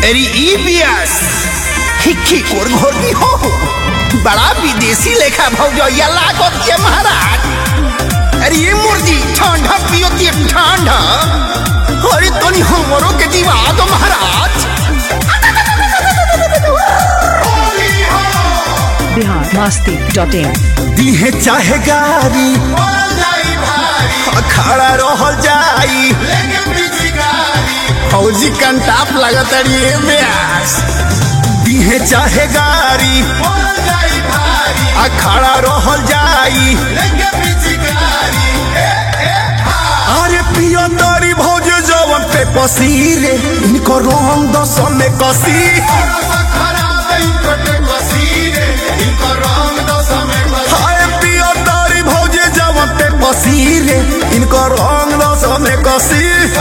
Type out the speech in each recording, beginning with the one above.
अरे ई बियास हिक्की कोर घोरनी हो बड़ा विदेशी लेखा भौजैया लागत ये महाराज अरे ये मुर्गी ठंडा पियो ते ठंडा अरे तनी हमरो के दिवा दो महाराज बिहार मस्ती डॉट इन दीहे चाहे गारी खड़ा रह जाई फौजी कंटाप लगत अड़िए ब्यास दीहे चाहे गारी खड़ा रह जाई अरे पियो तारी भौज जवन पे पसीरे इनको रंग दस में कसी हाय पियो तारी भौज जवन पे पसीरे इनको रंग दस में कसी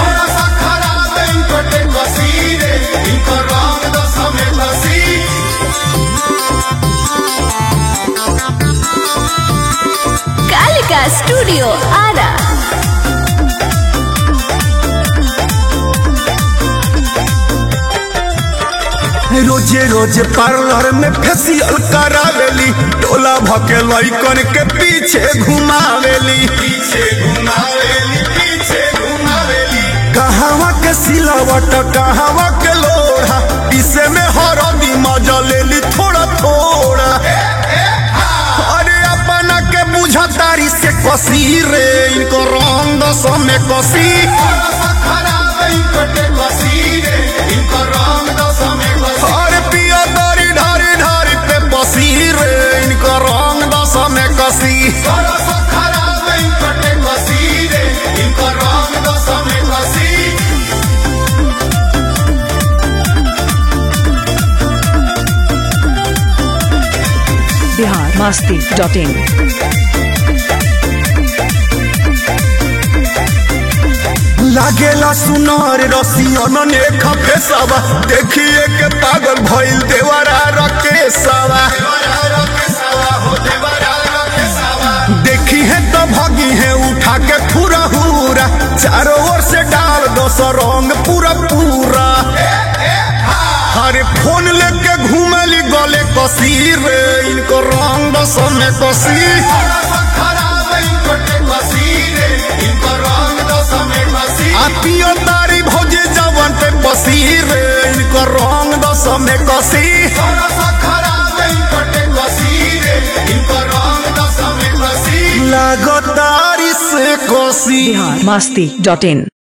कालिका स्टूडियो आरा रोजे रोजे पार्लर में फेसियल करावेली टोला भके लइकन के पीछे घुमावेली पीछे घुमावेली पीछे घुमावेली कहावा के सिलावट कहावा के लोढ़ा इसे में हरदी मजा लेली थोड़ा थोड़ा अरे अपना के बुझा तारी से कसी रे इनको रंग दस में कसी अरे पिया तारी ढारी ढारी पे बसी रे इनको रंग दस में कसी बिहार मस्ती डॉट इन लागेला सुनार रसियन ने खफे सवा देखिए के पागल भइल देवरा रके सवा देखी है तो भगी है उठा के पूरा हुरा चारों ओर से डाल दो सौ रंग पूरा पूरा अरे फोन लेके घूमली गले कसी रे इनको रंग दस में कसी आ पियो तारी भौजी जवन पे बसी रे इनको रंग दस में कसी लागो तारी से कसी बिहार मस्ती डॉट इन